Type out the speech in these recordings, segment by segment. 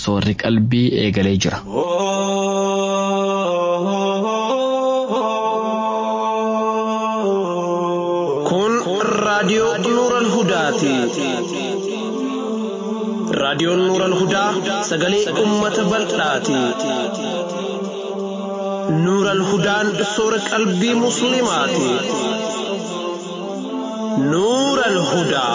soorri qalbii eegalee jira. Kun raadiyoo Nuural Hudaati. Raadiyoon Nuural Hudaa sagalee uummata bal'aati. Nuural Hudaan soora qalbii Musliimaati. Nuural Hudaa.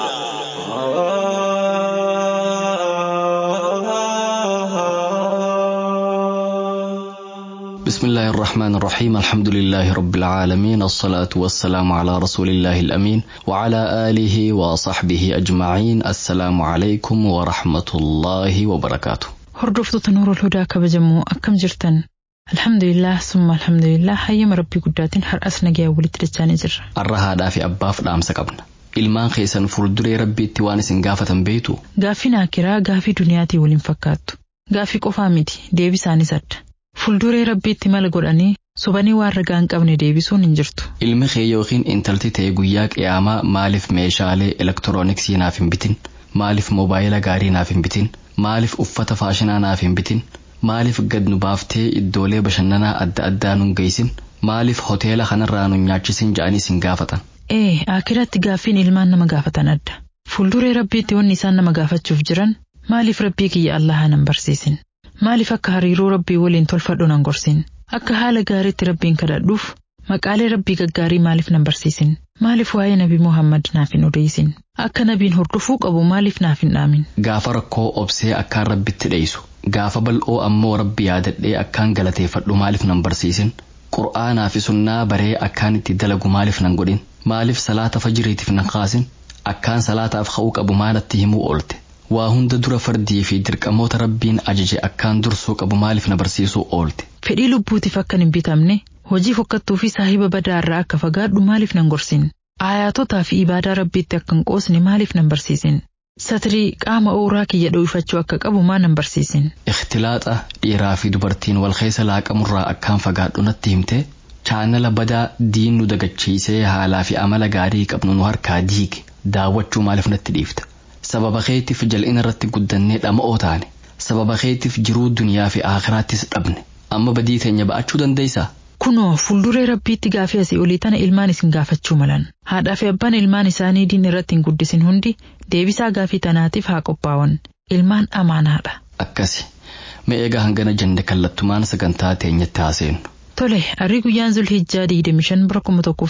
بسم الله الرحمن الرحيم الحمد لله رب العالمين الصلاة والسلام على رسول الله الأمين وعلى آله وصحبه أجمعين السلام عليكم ورحمة الله وبركاته Hordoftoota Nuurul Hudaa kabajamoo akkam jirtan? Alhamdulillah summa alhamdulillah hayyama rabbii guddaatiin har'as nagayaan walitti dachaanii jirra. Har'a haadhaa fi abbaaf dhaamsa qabna. Ilmaan keessan fuulduree rabbiitti waan isin gaafatan beektu Gaaffiin akiraa gaafii duniyaatii waliin fakkaattu. Gaaffii qofaa miti deebisaanis adda. Fuulduree rabbiitti mala godhanii sobanii waan ragaa hin qabne deebisuun hin jirtu. ilmi kee yookiin intalti ta'e guyyaa qiyaamaa maaliif meeshaalee elektirooniksii naaf hin bitin maaliif moobaayila gaarii naaf hin bitin maaliif uffata faashinaa naaf hin bitin maaliif gad nu baaftee iddoolee bashannanaa adda addaa nun geessin maaliif hoteela kanarraa nun nyaachisin ja'anii isin gaafatan. Ee akiratti gaaffiin ilmaan nama gaafatan adda. Fuulduree rabbiitti wanni isaan nama gaafachuuf jiran maaliif rabbii kiyya Allahaa nan barsiisin? Maaliif akka hariiroo rabbii waliin tolfadhu nan gorsin? Akka haala gaariitti rabbiin kadhadhuuf maqaalee rabbii gaggaarii maaliif nan barsiisin? Maaliif waa'ee nabi Muhammad naaf hin odeessin? Akka nabiin hordofuu qabu maaliif naaf hin dhaamin? Gaafa rakkoo obsee akkaan rabbitti dheessu gaafa bal'oo ammoo rabbi yaadadhee akkaan galateeffadhu maaliif nan barsiisin qur'aanaa fi sunnaa baree akkaan itti dalagu maaliif nan godhin maaliif salaata fajiriitiif nan kaasin akkaan salaataaf ka'uu qabu maalatti himuu oolte waa hunda dura fardii fi dirqamoota rabbiin ajaje akkaan dursuu qabu maaliif na barsiisuu oolte Fedhii lubbuutiif akkan hin bitamne hojii fokkattuu fi saahiba badaa irraa akka fagaadhu maaliif nan gorsin? Ayaatotaa fi ibaadaa rabbiitti akka hin qoosne maaliif nan barsiisin? Satirii qaama ooraa kiyya dho'ifachuu akka qabu maa nan barsiisin? ikhtilaaxa dhiiraa fi dubartiin wal keessa laaqamurraa akkaan fagaadhu natti himte chaanala badaa diin nu dagachiisee haalaa fi amala gaarii qabnu nu harkaa diige daawwachuu maaliif natti dhiifta sababa keetiif jal'ina irratti guddannee dhama'oo taane sababa keetiif jiruu duniyaa fi aakhiraattis dhabne amma badii teenya ba'achuu dandeessaa Kunoo fuulduree rabbiitti gaafii asii olii tana ilmaan isin gaafachuu malan. Haadhaa fi abbaan ilmaan isaanii diin irratti hin guddisin hundi deebisaa gaafii tanaatiif haa qophaa'an. Ilmaan amaanaadha. akkasi mee egaa hangana jenne kallattumaan sagantaa teenyatti haaseenu Tole, arrii guyyaan Zulhijjaa 25 bara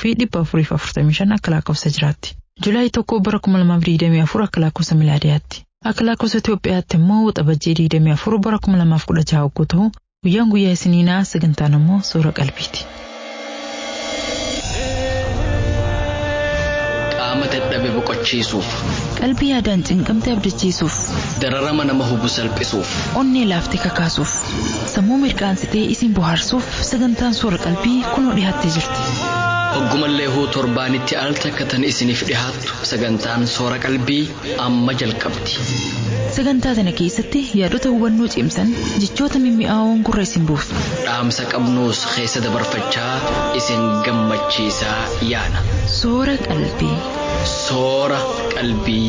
1445 akka lakkoofsa jiraatti. Julaay tokko bara 2024 akka lakkoofsa milaadiyaatti. Akka lakkoofsa Itoophiyaatti immoo waxabajjii 24 bara 2016 hogguu ta'u guyyaan guyyaa isiniinaa sagantaan immoo soora qalbiiti. qaama dadhabe boqochiisuuf Qalbii yaadaan cinqamte abdachiisuuf, dararama nama hubu salphisuuf onnee laaftee kakaasuuf, sammuu mirqaansitee isin bohaarsuuf sagantaan soora qalbii kunoo dhiyaattee jirti. hoggumallee huu torbaanitti al takkatan isiniif dhihaattu sagantaan soora qalbii amma jalqabdi Sagantaa tana keessatti yaadota hubannoo cimsan jechoota mimmi'aawoon gurra isin buufna. dhaamsa qabnuus keessa dabarfachaa isin gammachiisaa yaana Soora qalbii. soora qalbii.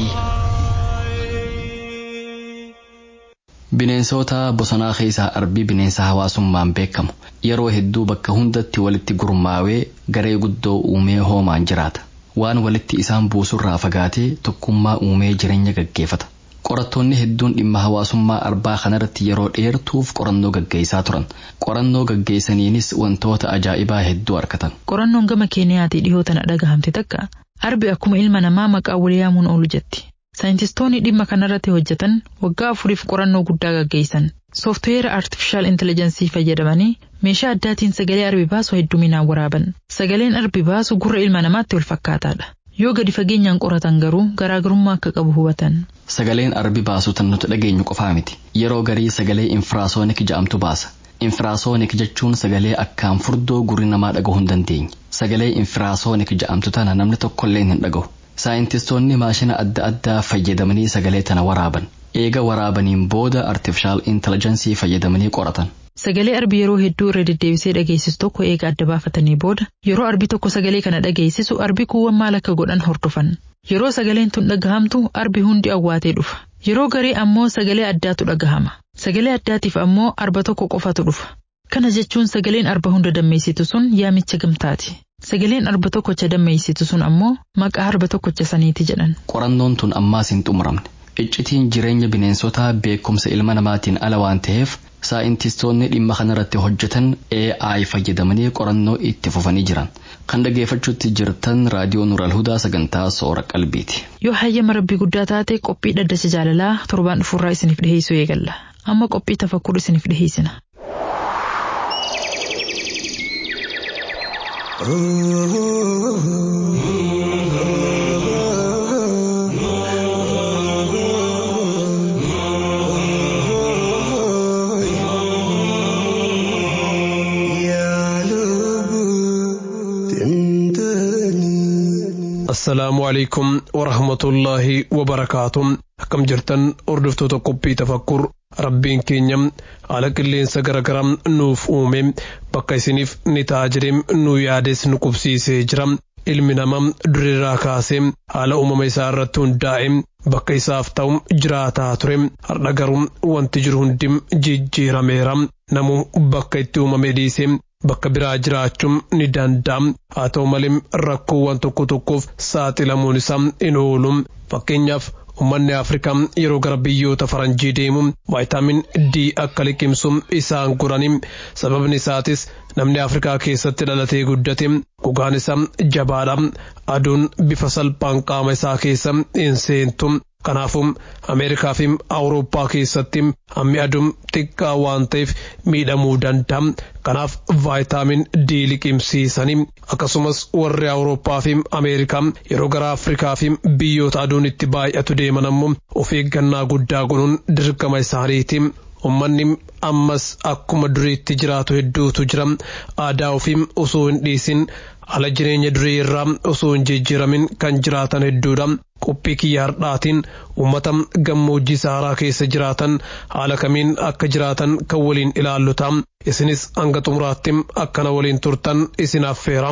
Bineensota bosonaa keessaa arbii bineensa hawaasummaan beekamu yeroo hedduu bakka hundatti walitti gurmaawee garee guddoo uumee hoomaan jiraata waan walitti isaan buusurraa fagaatee tokkummaa uumee jireenya gaggeeffata. Qorattoonni hedduun dhimma hawaasummaa arbaa kanarratti yeroo dheertuuf qorannoo gaggeessaa turan. Qorannoo gaggeessaniinis wantoota ajaa'ibaa hedduu argatan. Qorannoon gama Keeniyaatii dhihoo tana dhagahamte takka arbi akkuma ilma namaa maqaa wal yaamuun oolu jetti. Saayintistoonni dhimma kanarratti hojjetan waggaa afuriif qorannoo guddaa gaggeessan. Sooftiweera artifishaal intelijeensii fayyadamanii meeshaa addaatiin sagalee arbi baasu hedduminaan waraaban. Sagaleen arbi baasu gurra ilma namaatti wal fakkaataadha. Yoo gadi fageenyaan qoratan garuu garaagarummaa akka qabu hubatan. Sagaleen arbi baasu tan nuti dhageenyu qofaa miti. Yeroo garii sagalee infiraasoonik ja'amtu baasa. Infiraasoonik jechuun sagalee akkaan furdoo gurri namaa dhagahuu hin dandeenye. Sagalee infiraasoonik ja'amtu tana namni tokkollee hin dhagahu. Saayintistoonni maashina adda addaa fayyadamanii sagalee tana waraaban. Eega waraabaniin booda artifishaal intelijensii fayyadamanii qoratan. Sagalee arbi yeroo hedduu irra deddeebisee dhageessisu tokko eega adda baafatanii booda yeroo arbi tokko sagalee kana dhageessisu arbi kuuwwan maal akka godhan hordofan. Yeroo sagaleen tun dhagahamtu arbi hundi awwaatee dhufa. Yeroo garii ammoo sagalee addaatu dhagahama. Sagalee addaatiif ammoo arba tokko qofatu dhufa. Kana jechuun sagaleen arba hunda dammeessitu sun yaamicha gamtaati. Sagaleen arba tokkocha dammeessitu sun ammoo maqaa arba tokkocha saniiti jedhan. Qorannoon tun ammaas hin xumuramne. Iccitiin jireenya bineensotaa beekumsa ilma namaatiin ala waan ta'eef saayintistoonni dhimma kanarratti hojjetan AI fayyadamanii qorannoo itti fufanii jiran. Kan dhageeffachuutti jirtan raadiyoo Nural Hudaa sagantaa soora qalbiiti. Yoo hayyama rabbii guddaa taate qophii dhaddacha jaalalaa torbaan dhufurraa isiniif dhiheessuu eegalla. Amma qophii tafakkur isiniif dhiheessina. assalaamu alaykum warahmatullaahi wabarakaatu akkam jirtan hordoftoota qophii tafakkur rabbiin keenya haala qilleensa garagaraa nuuf uume bakka isiniif ni ta'a jedhee nu yaades nu qubsiisee jira ilmi namaa durirraa kaasee haala uumama isaa irratti hundaa'e bakka isaaf ta'u jiraataa ture har'a garuu wanti jiru hundi jijjiirameera namuu bakka itti uumame dhiisee bakka biraa jiraachuun ni danda'a haa ta'u malee rakkoowwan tokko tokkoof saaxilamuun isaa hin oolu fakkeenyaaf ummanni afrikaa yeroo gara biyyoota faranjii deemu vaayitaamin d akka liqimsu isaan gorani sababni isaatis namni afrikaa keessatti dhalatee guddate gogaan isaa jabaadha aduun bifa salphaan qaama isaa keessa hin seentu kanaafuu ameerikaa fi awurooppaa keessatti hammi aduun xiqqaa waan ta'eef miidhamuu danda'a kanaaf vaayitaamin d liqimsiisanii akkasumas warri awurooppaa fi ameerikaa yeroo gara afrikaa fi biyyoota aduun itti baay'atu deeman ammoo of eeggannaa guddaa godhuun dirqama isaaniiti. Uummanni ammas akkuma duriitti jiraatu hedduutu jira aadaa ofii osoo hin dhiisin ala jireenya durii irraa osoo hin jijjiiramin kan jiraatan hedduudha. Qophii kiyya hardhaatiin uummata gammoojjii saaraa keessa jiraatan haala kamiin akka jiraatan kan waliin ilaallu ta'a. Isinis hanga xumuraatti akkana waliin turtan isin affeera.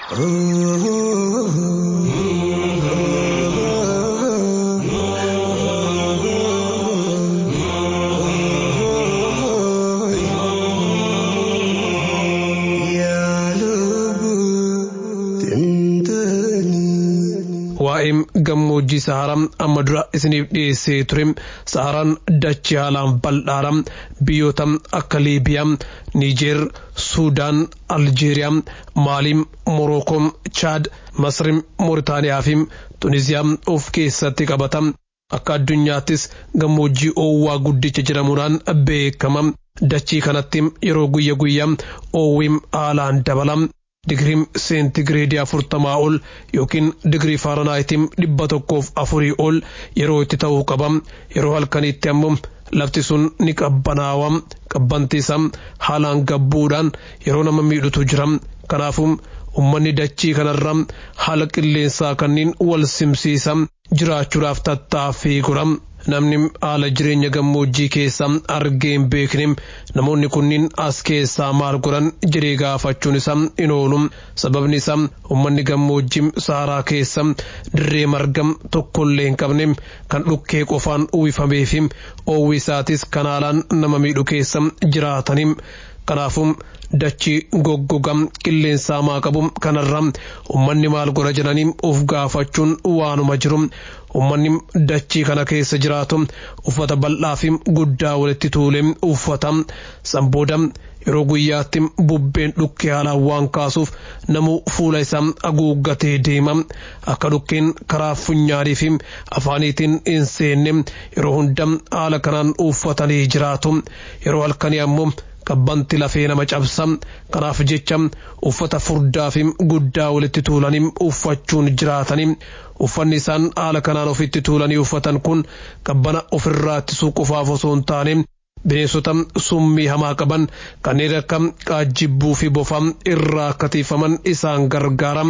waa'ee gammoojjii saharaa amma dura isiniif dhiyeessee ture saharaan dachee haalaan bal'aadha biyyoota akka liibiyaa niijeer suudaan aljeeriyaa maaliin morookoo chaad masri mooritaaniyaa fi tuniziyaa of keessatti qabata akka addunyaattis gammoojjii oowwaa guddicha jedhamuudhaan beekama dachii kanatti yeroo guyya guyyaa oowwiin haalaan dabala digiriin seentigireedii afurtamaa ol yookiin digirii faaranaayitiin dhibba tokkoof afurii ol yeroo itti ta'uu qaba yeroo halkaniitti ammoo lafti sun ni qabbanaawa qabbanti isaa haalaan gabbuudhaan yeroo nama miidhutu jira kanaafuu ummanni dachii kanarra haala qilleensaa kanneen wal simsiisa jiraachuudhaaf tattaaffii godha namni haala jireenya gammoojjii keessa argee hin beekne namoonni kunniin as keessaa maal godhan jedhee gaafachuun isaa hin oolu sababni isaa ummanni gammoojjii saaraa keessa dirree marga tokkollee hin qabne kan dhukkee qofaan uwwifamee fi oowwi isaatis kan haalaan nama miidhu keessa jiraatanii kanaafuu dachii goggoga qilleensaa maa qabu kanarra ummanni maal godha jedhanii of gaafachuun waanuma jiru ummanni dachii kana keessa jiraatu uffata bal'aa fi guddaa walitti tuulee uffata sanbooda yeroo guyyaatti bubbeen dhukkee haalaan waan kaasuuf namu fuula isaa haguuggatee deema akka dhukkeen karaa funyaanii fi afaaniitiin hin seenne yeroo hunda haala kanaan uffatanii jiraatu yeroo halkanii ammoo qabbanti lafee nama cabsa kanaaf jecha uffata furdaa fi guddaa walitti tuulanii uffachuun jiraatanii uffanni isaan haala kanaan ofitti tuulanii uffatan kun qabbana ofirraa ittisuu qofaaf osoo hin taane bineensota summii hamaa qaban kanneen akka qaajjibbuu fi bofa irraa akka tiifaman isaan gargaara.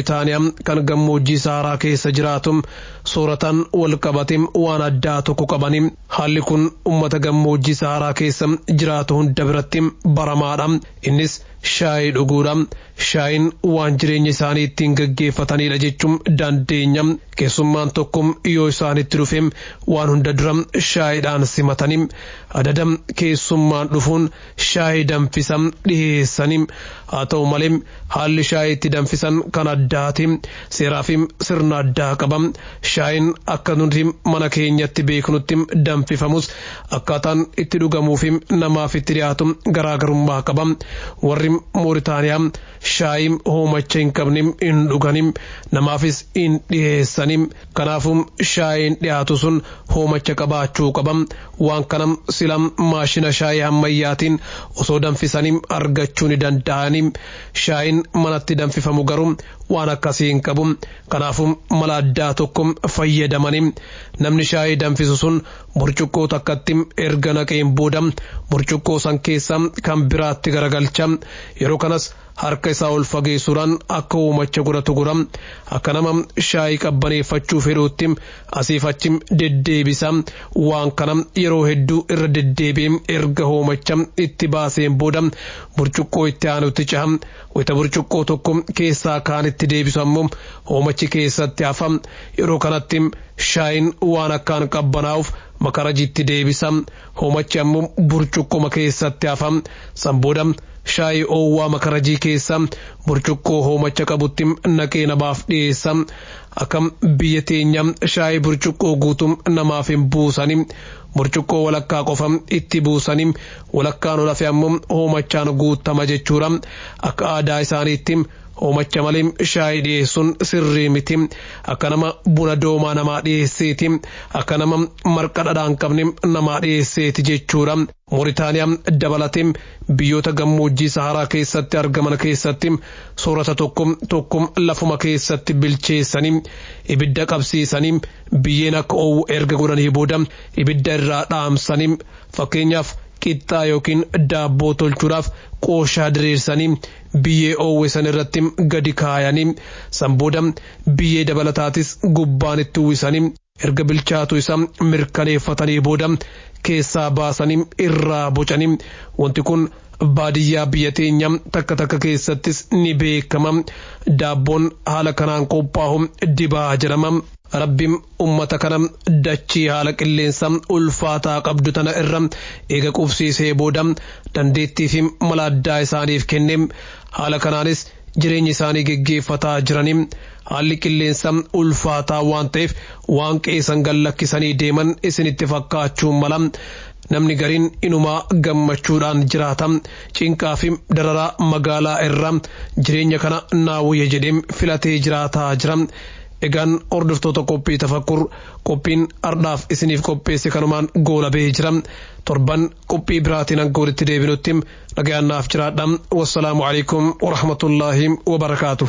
mooritaaniyaa kan gammoojjii saaraa keessa jiraatu sooratan wal qabate waan addaa tokko qabani haalli kun ummata gammoojjii saaraa keessa jiraatu hunda biratti baramaadha innis shaayii dhuguudha shaayiin waan jireenya isaanii ittiin gaggeeffatanidha jechuun dandeenya keessummaan tokko yoo isaanitti dhufe waan hunda dura shaayiidhaan simatanii adada keessummaan dhufuun shaayii danfisa dhiheessanii haa ta'u malee haalli shaayii itti danfisan kan addaati seeraa fi sirna addaa qaba shaayiin akka nuti mana keenyatti beeknutti danfifamus akkaataan itti dhugamuu fi namaaf itti dhiyaatu garaagarummaa qaba warri mooritaaniyaa shaayii hoomacha hin qabne hin dhuganim namaafis hin dhiheessanim kanaafuu shaayiin dhiyaatu sun hoomacha qabaachuu qaba waan kana sila maashina shaayii ammayyaatiin osoo danfisanii argachuu ni danda'anii shaayiin manatti danfifamu garuu waan akkasii hin qabu kanaafuu mala addaa tokko fayyadamanii namni shaayii danfisu sun burcuqqoo takkatti erga naqeen booda burcuqqoo san keessa kan biraatti garagalcha yeroo kanas harka isaa ol fageessuudhaan akka hoomacha godhatu godha akka nama shaayii qabbaneeffachuu fedhuutti asiif achi deddeebisa waan kana yeroo hedduu irra deddeebi'ee erga hoomacha itti baaseen booda burcuqqoo itti aanutti caha wayita burcuqqoo tokko keessaa kaan itti deebisu ammoo hoomachi keessatti hafa yeroo kanatti shaayiin waan akkaan qabbanaa'uuf makarajitti deebisa hoomachi ammoo burcuqqoma keessatti hafa san booda shaayii oowwaa makarajii keessa burcuqqoo hoomacha qabutti naqee namaaf dhiyeessa akkam biyya teenya shaayii burcuqqoo guutum namaaf hin buusani burcuqqoo walakkaa qofa itti buusani walakkaan ol hafe ammoo hoomachaan guutama jechuudha akka aadaa isaaniitti hoomacha malee shaayii dhiyeessuun sirrii miti akka nama buna doomaa namaa dhiyeesseeti akka nama marqa dhadhaan qabne namaa dhiyeesseeti jechuudha. Mooritaaniyaa dabalatee biyyoota gammoojjii Saharaa keessatti argaman keessatti soorata tokko tokko lafuma keessatti bilcheessanii ibidda qabsiisanii biyyeen akka oowwu erga godhanii booda ibidda irraa dhaamsanii fakkeenyaaf qixxaa yookiin daabboo tolchuudhaaf qooshaa diriirsanii biyyee oowwe san irratti gadi kaayanii san booda biyyee dabalataatis gubbaan itti uwwisanii erga bilchaatu isa mirkaneeffatanii booda keessaa baasanii irraa bocanii wanti kun baadiyyaa biyya teenya takka takka keessattis ni beekama daabboon haala kanaan qophaa'u dibaa jedhama rabbiin ummata kana dachii haala qilleensa ulfaataa qabdu tana irra eega qubsiisee booda dandeettii fi mala addaa isaaniif kenne haala kanaanis jireenya isaanii geggeeffataa jiranii haalli qilleensa ulfaataa waan ta'eef waan qeessan gallakkisanii deeman isinitti fakkaachuu mala namni gariin inumaa gammachuudhaan jiraata cinqaa fi dararaa magaalaa irra jireenya kana naawuyya jedhee filatee jiraataa jira. Egaan hordoftoota qophii tafakkur qophiin ardhaaf isiniif qopheesse kanumaan goolabee jira torban qophii biraatiin akka walitti deebinutti dhagayannaaf jiraadha wassalaamu alaikum warahmatullaahi wabarakaatu.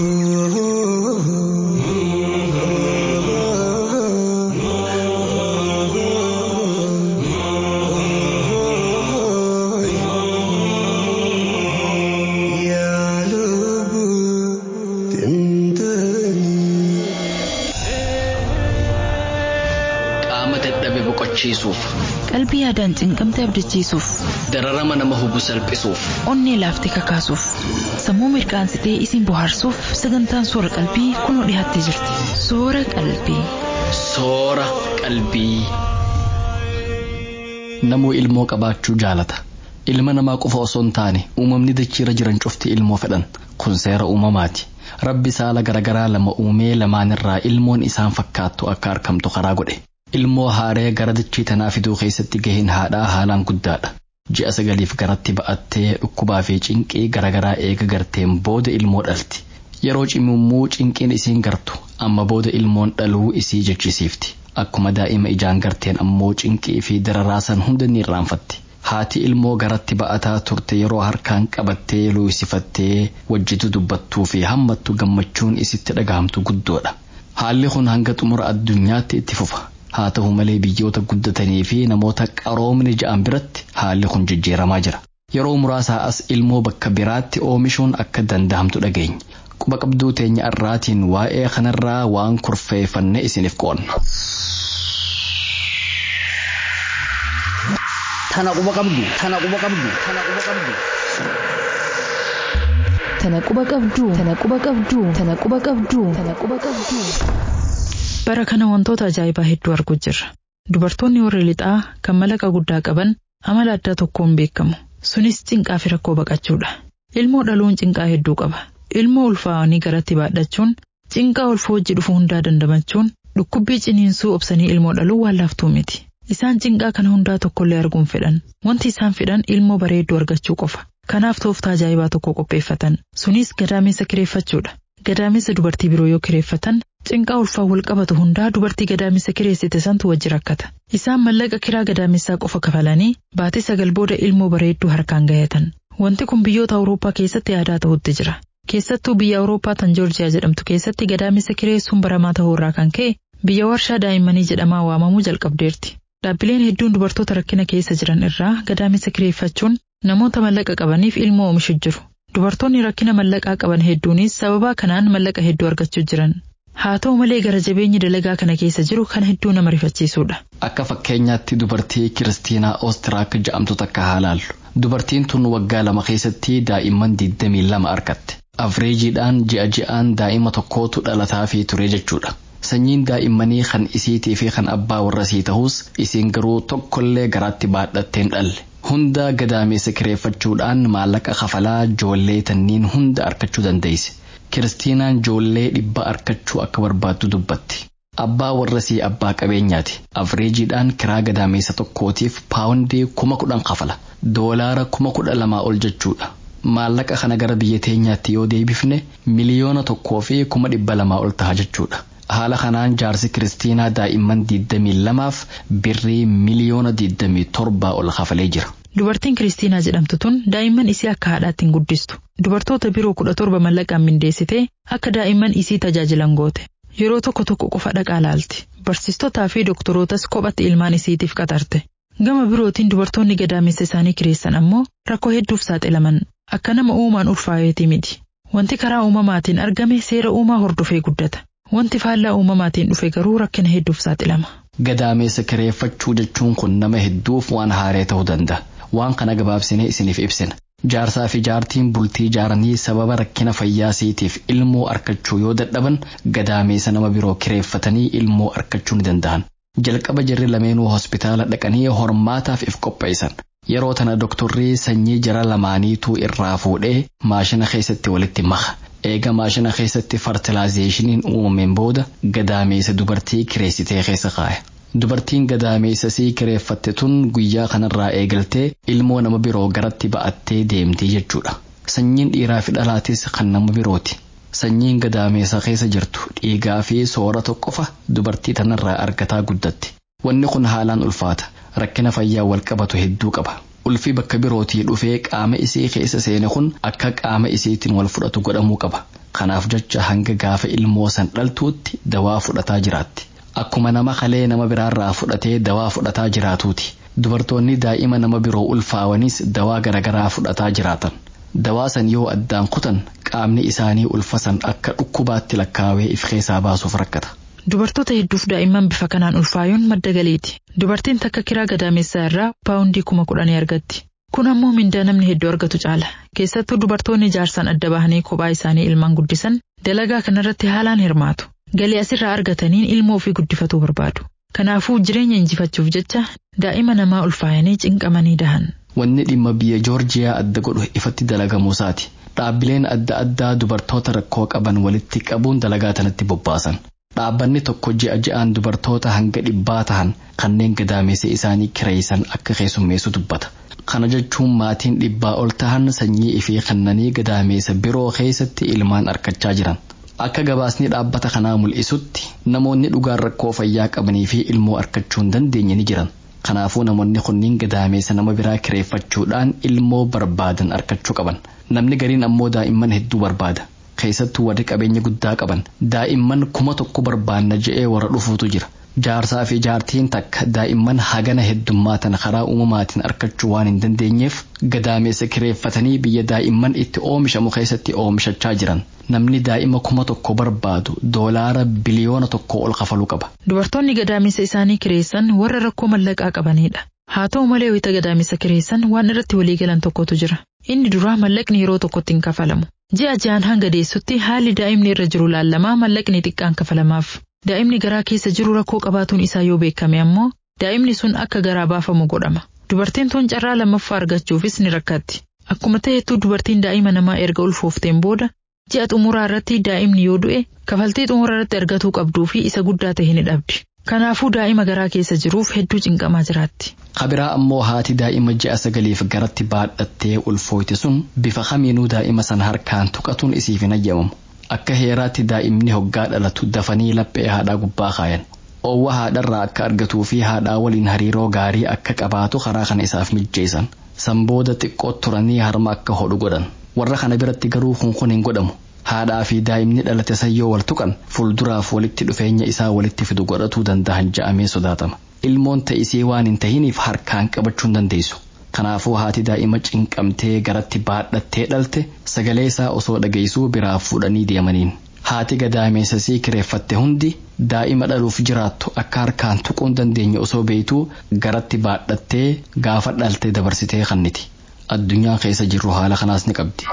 boqochiisuuf qalbii yaadaan cinqamte abdachiisuuf dararama nama hubu salphisuuf onnee laaftee kakaasuuf sammuu mirqaansitee isin bohaarsuuf sagantaan soora qalbii kunoo dhiyaattee jirti soora qalbii. soora qalbii. namuu ilmoo qabaachuu jaalata ilma namaa qofa osoo hin taane uumamni dachiirra jiran cufti ilmoo fedhan kun seera uumamaati. rabbi saala garagaraa lama uumee lamaanirraa ilmoon isaan fakkaattu akka argamtu karaa godhe. ilmoo haaree gara dachii tanaa fiduu keessatti gaheen haadhaa haalaan guddaadha. Ji'a sagaliif garatti ba'attee dhukkubaa fi cinqii garagaraa eega garteen booda ilmoo dhalti. Yeroo cimimmuu cinqiin isiin gartu amma booda ilmoon dhaluu isii jechisiifti. Akkuma daa'ima ijaan garteen ammoo cinqii fi dararaasan hunda ni irraanfatti. Haati ilmoo garatti ba'ataa turte yeroo harkaan qabattee luusifattee wajjitu dubbattuu fi hammattu gammachuun isitti dhagahamtu guddoodha. Haalli kun hanga xumura addunyaatti itti fufa. haa ta'u malee biyyoota guddatanii fi namoota qaroomni ja'an biratti haalli kun jijjiiramaa jira. Yeroo muraasaa as ilmoo bakka biraatti oomishuun akka danda'amtu dhageenya. quba qabduu teenya irraatiin waa'ee kanarraa waan kurfeeffanne isiniif qoonna. Tana quba qabdu, tana quba qabdu, tana quba qabdu. Tana quba qabdu, tana quba qabdu, tana quba qabdu, tana quba qabdu. Bara kana wantoota ajaa'ibaa hedduu arguu jirra. Dubartoonni warri lixaa kan malaqa guddaa qaban amala addaa tokkoon beekamu. Sunis cinqaa fi rakkoo baqachuudha. Ilmoo dhaluun cinqaa hedduu qaba. Ilmoo ulfaa'anii garatti baadhachuun, cinqaa ulfa hojii dhufu hundaa dandamachuun, dhukkubbii ciniinsuu obsanii ilmoo dhaluu waan laaftuu miti. Isaan cinqaa kana hundaa tokkollee arguun fedhan. Wanti isaan fedhan ilmoo bareedduu argachuu qofa. Kanaaf tooftaa ajaa'ibaa tokko qopheeffatan. Sunis gadaamessa kireeffachuudha. Gadaamessa dubartii biroo yoo kireeffatan cinqaa ulfaa wal qabatu hundaa dubartii gadaamessa kireessite santu wajji rakkata. Isaan mallaqa kiraa gadaamessaa qofa kafalanii baatii sagal booda ilmoo bareedduu harkaan gahatan. Wanti kun biyyoota Awurooppaa keessatti aadaa ta'utti jira. Keessattuu biyya Awurooppaa tan Joorjiyaa jedhamtu keessatti gadaamessa kireessuun baramaa ta'uu irraa kan ka'e biyya warshaa daa'immanii jedhamaa waamamuu jalqabdeerti. Dhaabbileen hedduun dubartoota rakkina keessa jiran irraa gadaamessa kireeffachuun namoota mallaqa qabaniif ilmoo oomishu jiru. Dubartoonni rakkina mallaqaa qaban hedduunis sababaa kanaan mallaqa hedduu argachuu jiran. Haa ta'u malee gara jabeenyi dalagaa kana keessa jiru kan hedduu nama rifachiisudha. Akka fakkeenyaatti dubartii Kiristiinaa Oostiraak jedhamtu takka haa laallu. Dubartiin tun waggaa lama keessatti daa'imman 22 argatte. Afreejiidhaan ji'a ji'aan daa'ima tokkootu dhalataa fi ture jechuudha. Sanyiin daa'immanii kan isiitii fi kan abbaa warra sii ta'us isiin garuu tokkollee garaatti baadhatteen dhalle. Hunda gadaameessa kireeffachuudhaan maallaqa kafalaa joollee tanniin hunda argachuu dandeesse. Kiristiinaan joollee dhibba argachuu akka barbaaddu dubbatti. Abbaa warra sii abbaa qabeenyaati. Afreejiidhaan kiraa gadaameessa tokkootiif paawundii kuma kudhan kafala. Doolaara kuma kudha lamaa ol jechuudha. Maallaqa kana gara biyya teenyaatti yoo deebifne miliyoona tokkoo fi kuma dhibba lamaa ol ta'a jechuudha. Haala kanaan jaarsi Kiristiinaa daa'imman 22f birrii miliyoona 27 ol kafalee jira. Dubartiin Kiristiinaa jedhamtu tun daa'imman isii akka haadhaatti hin guddistu. Dubartoota biroo kudha torba mallaqaan mindeessitee akka daa'imman isii tajaajilan goote. Yeroo tokko tokko qofa dhaqaa laalti. Barsiistotaa fi doktorootas kophatti ilmaan isiitiif qaxarte. Gama birootiin dubartoonni gadaamessa isaanii kireessan ammoo rakkoo hedduuf saaxilaman. Akka nama uumaan ulfaayeeti miti. Wanti karaa uumamaatiin argame seera uumaa hordofee guddata. Wanti faallaa uumamaatiin dhufe garuu rakkina hedduuf saaxilama. Gadaameessa kireeffachuu jechuun kun nama hedduuf waan haaree ta'uu danda'a. Waan kana gabaabsinee isiniif ibsina. Jaarsaa fi jaartiin bultii ijaaranii sababa rakkina fayyaa isiitiif ilmoo argachuu yoo dadhaban gadaameessa nama biroo kireeffatanii ilmoo argachuu ni danda'an. Jalqaba jarri lameenuu hospitaala dhaqanii hormaataaf if qopheessan. Yeroo tana doktorri sanyii jara lamaaniituu irraa fuudhee maashina keessatti walitti maka. Eega maashina keessatti fartilaazeeshiniin uumameen booda gadaameessa dubartii kireessitee keessa kaaya. Dubartiin gadaameessa sii kireeffatte tun guyyaa kanarraa eegaltee ilmoo nama biroo garatti ba'attee deemtii jechuudha. Sanyiin dhiiraa fi dhalaatis kan nama birooti. Sanyiin gadaameessa keessa jirtu dhiigaa fi soorata qofa dubartii tanarraa argataa guddatti. Wanni kun haalaan ulfaata. Rakkina fayyaa wal qabatu hedduu qaba. Ulfi bakka birootii dhufee qaama isii keessa seene kun akka qaama isiitiin wal fudhatu godhamuu qaba. Kanaaf jecha hanga gaafa ilmoo san dhaltuutti dawaa fudhataa jiraatti. Akkuma nama kalee nama biraarraa fudhatee dawaa fudhataa jiraatuuti. Dubartoonni daa'ima nama biroo ulfaawanis dawaa garaagaraa fudhataa jiraatan. Dawaa san yoo addaan kutan qaamni isaanii ulfa san akka dhukkubaatti lakkaawee if keessaa baasuuf rakkata. Dubartoota hedduuf daa'imman bifa kanaan ulfaayuun madda galiiti. Dubartiin takka kiraa gadaamessaa irraa paawundii kuma kudhanii argatti. Kun ammoo mindaa namni hedduu argatu caala. Keessattuu dubartoonni jaarsaan adda bahanii kophaa isaanii ilmaan guddisan dalagaa kanarratti haalaan hirmaatu. Galii asirraa argataniin ilmoo ofii guddifatuu barbaadu. Kanaafuu jireenya injifachuuf jecha daa'ima namaa ulfaayanii cinqamanii dahan. Wanni dhimma biyya Joorjiyaa adda godhu ifatti dalagamuusaati. Dhaabbileen adda addaa dubartoota rakkoo qaban walitti qabuun dalagaa tanatti bobbaasan. Dhaabbanni tokko ji'a ji'aan dubartoota hanga dhibbaa tahan kanneen gadaameessa isaanii kireessan akka keessummeessu dubbata. Kana jechuun maatiin dhibbaa ol tahan sanyii ifii kennanii gadaameessa biroo keessatti ilmaan argachaa jiran. Akka gabaasni dhaabbata kanaa mul'isutti namoonni dhugaan rakkoo fayyaa qabanii fi ilmoo argachuu hin dandeenye ni jiran. Kanaafuu namoonni kunniin gadaameessa nama biraa kireeffachuudhaan ilmoo barbaadan argachuu qaban. Namni gariin ammoo daa'imman hedduu barbaada. Keessattuu warri qabeenya guddaa qaban daa'imman kuma tokko barbaanna je'ee warra dhufuutu jira. jaarsaa fi jaartiin takka daa'imman hagana heddummaatan karaa uumamaatiin argachuu waan hin dandeenyeef gadaameessa kireeffatanii biyya daa'imman itti oomishamu keessatti oomishachaa jiran namni daa'ima kuma tokko barbaadu doolaara biliyoona tokko ol kafaluu qaba. Dubartoonni gadaamessa isaanii kireessan warra rakkoo mallaqaa qabanidha. Haa ta'u malee wayita gadaamessa kireessan waan irratti waliigalan tokkotu jira. Inni duraa mallaqni yeroo tokkotti hin kafalamu. Ji'a ji'aan hanga deessutti haalli daa'imni irra jiru laallamaa mallaqni xiqqaan kafalamaaf. Daa'imni garaa keessa jiru rakkoo qabaatuun isaa yoo beekame ammoo daa'imni sun akka garaa baafamu godhama. Dubartiin tun carraa lammaffaa argachuufis ni rakkatti. Akkuma ta'etu dubartiin daa'ima namaa erga ulfoofteen booda ji'a xumuraa irratti daa'imni yoo du'e kafaltii xumura irratti argatuu qabduu fi isa guddaa ta'e ni dhabdi. Kanaafuu daa'ima garaa keessa jiruuf hedduu cinqamaa jiraatti. Kabiraa ammoo haati daa'ima ji'a sagaliif garatti baadhattee ulfooyte sun bifa kamiinuu daa'ima sana harkaan tuqatuun isiif hin ayyamamu. Akka heeraatti daa'imni hoggaa dhalatu dafanii laphee haadhaa gubbaa kaayan. Oowwa haadharraa akka argatuu fi haadhaa waliin hariiroo gaarii akka qabaatu karaa kana isaaf mijjeessan. San booda xiqqoo turanii harma akka hodhu godhan. Warra kana biratti garuu kun kun hin godhamu. Haadhaa fi daa'imni dhalate sayyoo wal tuqan fuulduraaf walitti dhufeenya isaa walitti fidu godhatuu danda'an ja'amee sodaatama. Ilmoon ta'isee waan hin tahiniif harkaan qabachuu hin dandeessu. Kanaafuu haati daa'ima cinqamtee garatti baadhattee dhalte sagalee isaa osoo dhageessuu biraa fuudhanii deemaniin. Haati gadaameessasii kireeffatte hundi daa'ima dhaluuf jiraattu akka harkaan tuquu hin dandeenye osoo beektuu garatti baadhattee gaafa dhalte dabarsitee kanniti. Addunyaa keessa jirru haala kanaas ni qabdi.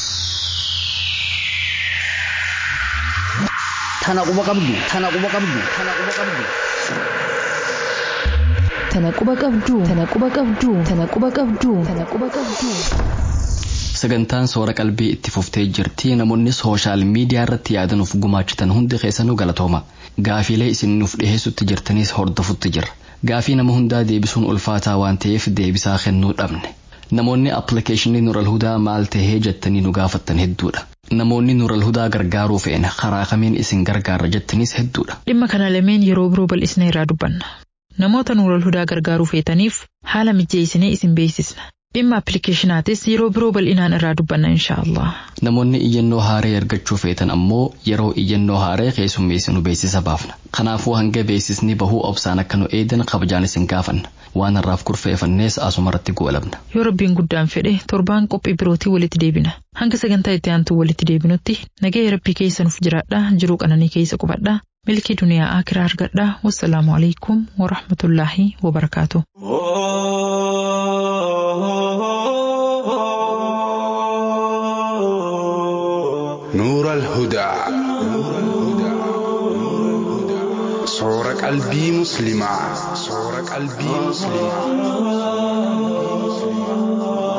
Tana quba qabdu. Tana quba qabdu. Tana quba qabdu. Tana quba qabdu. Tana quba qabdu. Tana quba qabdu. Tana quba qabdu. Sagantaan soora qalbii itti fuftee jirti namoonni sooshaal miidiyaa irratti yaadanuuf gumaachitan hundi keessanuu galatooma. Gaafiilee isin nuuf dhiheessutti jirtanis hordofutti jira. Gaafii nama hundaa deebisuun ulfaataa waan ta'eef deebisaa kennuu dhabne. Namoonni appilikeeshinii Nural Hudaa maal tahee jettanii nu gaafattan hedduudha. Namoonni Nural Hudaa gargaaruu fe'en karaa kamiin isin gargaara jettanis hedduudha. Dhimma kana lameen yeroo biroo bal'isnee irraa dubbanna. Namoota Nural Hudaa gargaaruu feetaniif haala mijjeessinee isin beeksisna. Dhimma appilikeeshinaatis yeroo biroo bal'inaan irraa dubbanna inshaallah. Namoonni iyyannoo haaree argachuu feetan ammoo yeroo iyyannoo haaree keessummeessinu beeksisa baafna. Kanaafuu hanga beeksisni bahuu obsaan akka nu eedan kabajaan isin gaafanna. Waan har'aaf kurfeeffannees asumarratti goolabna. Yoo rabbiin guddaan fedhe torbaan qophii birootii walitti deebina. Hanga sagantaa itti aantuu walitti deebinutti nagaya rabbii keessa nuuf jiraadha jiruu qananii keessa qubadha. Milkii duniyaa akiraa argadha. Wassalaamu alaikum wa rahmatullaahi wa barakaatu. نور الهدى صور قلبي مسلمة صور قلبي مسلمة